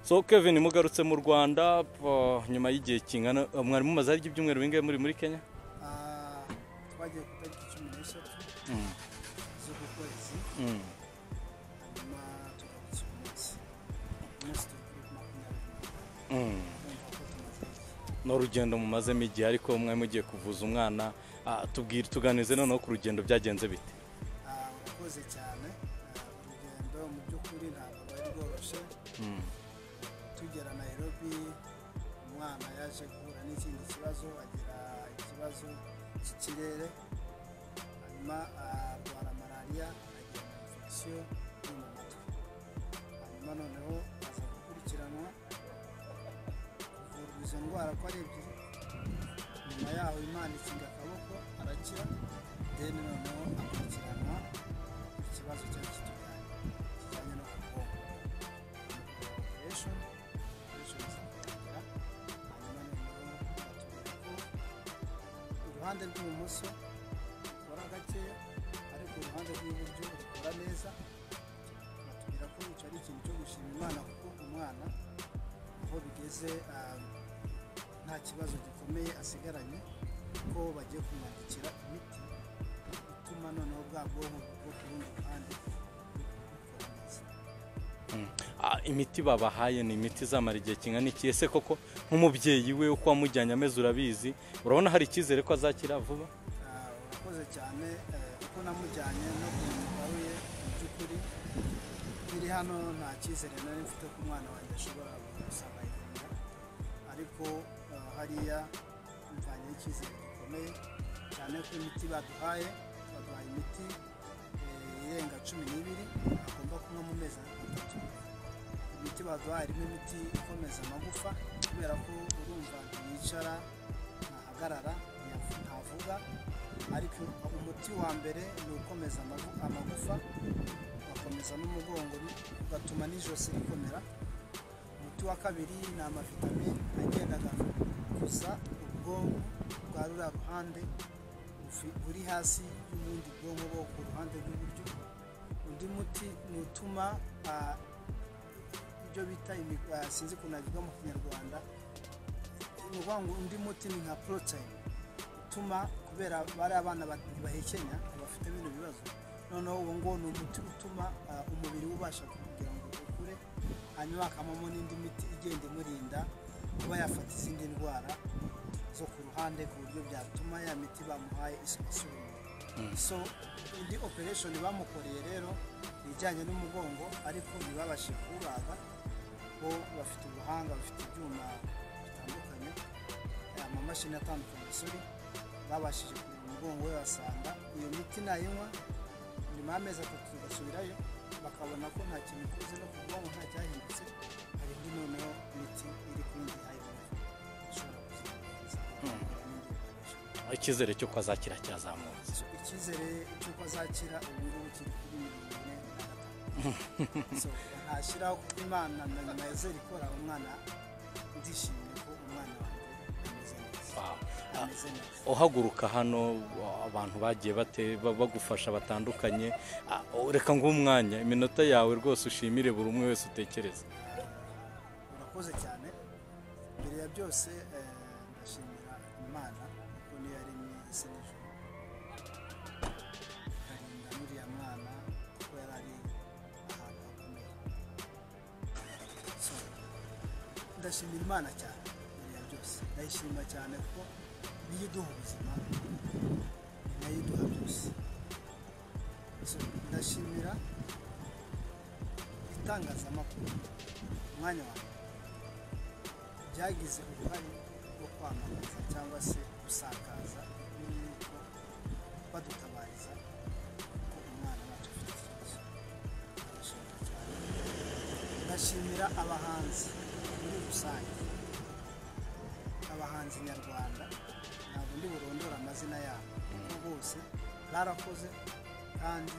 so kevin mugarutse mu rwanda nyuma y'igihe kingana mwari mumaze harya ibyumweru bingahe muri muri kenya twagiye ku itariki cumi n'eshatu z'uku kwezi hanyuma tugarutse umunsi umunsi turi kuri makumyabiri urumva ko tumaze igihe ni urugendo mumazemo igihe ariko mwari mugiye kuvuza umwana Ah, tubwire tuganize noneho ku rugendo byagenze bite Ah, urakoze cyane Ah, urugendo mu by'ukuri ntabwo rwari rworoshye tugera nayirobi umwana yaje guhura n'ikindi kibazo agira ikibazo cy'ikirere hanyuma arwara malariya agira na infection yo mu matwi hanyuma noneho aza gukurikiranwa kuvurwa izo ndwara ko ari ebyiri nyuma yaho imana ikinga akaboko arakira deni noneho akurikiranwa ikibazo cyari kitujyanye kijyanye no ku bwonko operation operation izatangira hanyuma noneho batubwira ko iruhande rw'ibumoso rukora gakeya ariko uruhande rw'iburyo rukora neza batubwira ko icyo ari ikintu cyo gushima imana kuko umwana aho bigeze ah, nta kibazo gikomeye asigaranye ko bagiye kumwandikira imiti ituma noneho bwa bwonko bwo ku rundi ruhande bukora neza Ah, imiti babahaye ni imiti izamara igihe kingana iki ese koko nk'umubyeyi we uko wamujyanye ameze urabizi urabona hari icyizere ko azakira vuba Ah, urakoze cyane eh, kuko namujyanye no kumutaruye mu by'ukuri nkiri hano nta cyizere nari mfite ko umwana wanjye ashobora gusanga ivuriro ariko ah, hariya mvanye icyizere gikomeye cyane ko imiti baduhaye baduhaye imiti eh, irenga cumi n'ibiri agomba kunywa mu mezi atatu imiti baduhaye irimo imiti ikomeza amagufa kubera ko urumva ntiyicara ntahagarara ntiyavu- ntavuga ariko umuti wa mbere ni ukomeza amagu- amagufa ugakomeza n'umugongo bi- ugatuma n'ijosi rikomera umuti wa kabiri ni amavitamine agendaga gusa ubwonko bwa ruriya ruhande bufi- buri hasi y'ubundi bwonko bwo ku ruhande rw'iburyo undi muti ni utuma ah, ibyo bita imig- ah, sinzi ukuntu bivuga mu kinyarwanda ni ukuvuga ngo undi muti ni nka poroteyine utuma kubera bari abana ba- bahekenya bafite bino bibazo noneho uwo nguwo ni umuti utuma ah, umubiri we ubasha kugira ngo ukure hanyuma hakabamo n'indi miti igenda imurinda kuba yafata izindi ndwara zo ku ruhande ku buryo byatuma ya miti bamuhaye isuka so indi operation bamukoreye rero ni ijyanye n'umugongo ariko ntibabashije kuwubaga bo bafite ubuhanga bafite ibyuma bitandukanye amamashini atandukanye sori babashije kureba umugongo we basanga iyo miti nayinywa nyuma y'amezi atatu tugasubirayo bakabona ko nta kintu ikuze no ku bwonko nta cyahindutse hari indi noneho miti iri kundi hayibuze ishobora kuzikomeza n'indi operation icyizere cyo ko azakira cyazamutse So, icyizere cy'uko azakira ubu ngubu kiri kuri mirongo ine na gatanu So, ntashyiraho kuko imana na nyuma ya zeri ikora umwana ndishimye ko umwana wanjye ameze neza Wow. ameze neza uhaguruka hano abantu bagiye bate- ba- bagufasha batandukanye Ah, reka nguhe umwanya iminota yawe rwose ushimire buri umwe wese utekereza urakoze cyane mbere ya byose eh, ndashimira imana kuko niyo yaremye isi n'ijoro ikarinda n'uriya mwana kuko yari ari ahantu hakomeye So, ndashimira imana cyane mbere ya byose ndayishima cyane kuko niyo iduha ubuzima ni nayo iduha byose So, ndashimira itangazamakuru umwanya wa mbere byagize uruhare rwo kwamamaza cyangwa se gusakaza inkuru y'uko badutabariza ko umwana wacu afite ikibazo ndashimira cyane ndashimira abahanzi muri rusange abahanzi nyarwanda ntabwo ndi burondora amazina yabo kuko bose barakoze kandi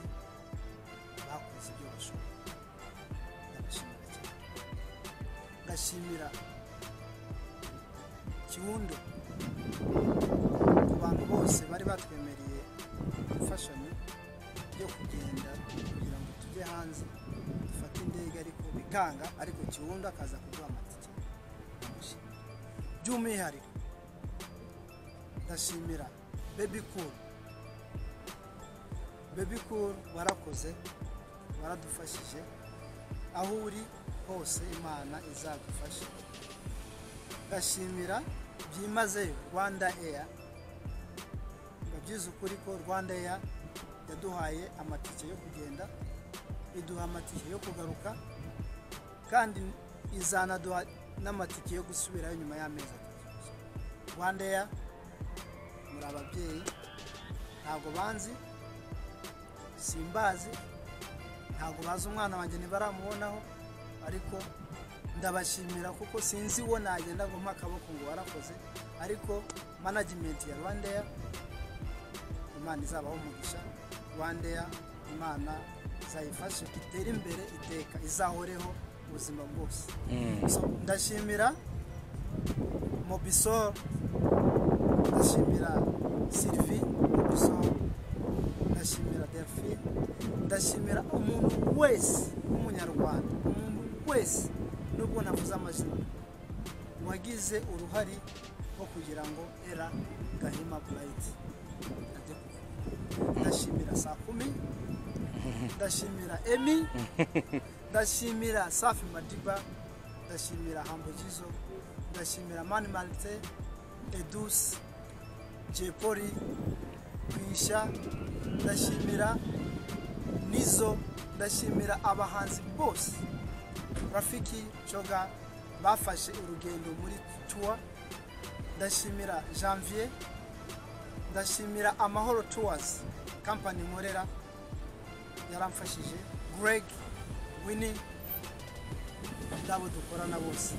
bakoze ibyo bashoboye ndabashimira cyane ndashimira kiwundo ku bantu bose bari batwemereye imfashanyo yo kugenda kugira ngo tujye ajye hanze dufate indege ariko bikanga ariko kiwundi akaza kuduha amatike ndamushimira by'umwihariko ndashimira bebi kuru bebi kuru warakoze waradufashije aho uri hose imana izagufasha ndashimira byimazeyo rwanda eya byize ukuri ko rwanda eya yaduhaye amatike yo kugenda iduha amatike yo kugaruka kandi izanaduha n'amatike yo gusubirayo nyuma y'amezi atatu rwanda eya muri ababyeyi ntabwo banzi simbazi ntabwo bazi umwana wanjye ntibaramubonaho ariko ndabashimira kuko sinzi uwo nagenda ngo mpe akaboko ngo warakoze ariko management ya rwanda eya imana izabaho umugisha rwanda eya imana izayifashe itere imbere iteka izahoreho ubuzima bwose So, ndashimira mobisol ndashimira sylvie mobisol ndashimira delphine ndashimira umuntu wese w'umunyarwanda umuntu wese nubwo navuze amazina wagize uruhare rwo kugira ngo era gahima burayiti ajye kuvura. ndashimira saa kumi ndashimira emi ndashimira safi madiba ndashimira hambogizo ndashimira mani marite edusi jepoli kwisha ndashimira nizo ndashimira abahanzi bose rafiki coga bafashe urugendo muri tuwa ndashimira janvier ndashimira amahoro tours kampani nkorera yaramfashije greg winnie n'abo dukorana bose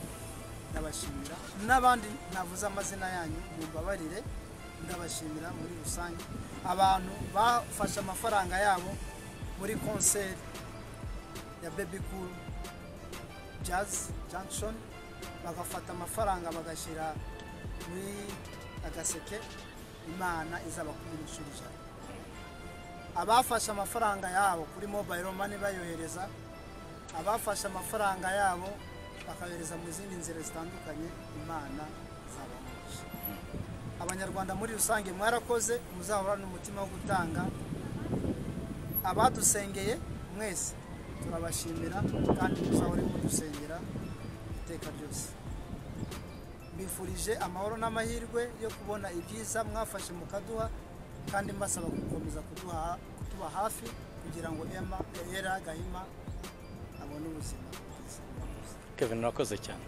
ndabashimira n'abandi navuze amazina yanyu mumbabarire ndabashimira muri rusange abantu bafashe amafaranga yabo muri konseri ya baby cool jazz junction bagafata amafaranga bagashyira muri agaseke imana izabakuminisha ijana abafashe amafaranga yabo kuri mobile money bayohereza abafashe amafaranga yabo bakayohereza mu zindi nzira zitandukanye imana izabamugisha abanyarwanda muri rusange mwarakoze muzahorane umutima wo gutanga abadusengeye mwese turabashimira kandi muzahore mudusengera iteka ryose mbifurije amahoro n'amahirwe yo kubona ibyiza mwafashe mukaduha kandi mbasaba gukomeza kuduha kutuba hafi kugira ngo ema era gahima abone ubuzima bwiza kevin urakoze cyane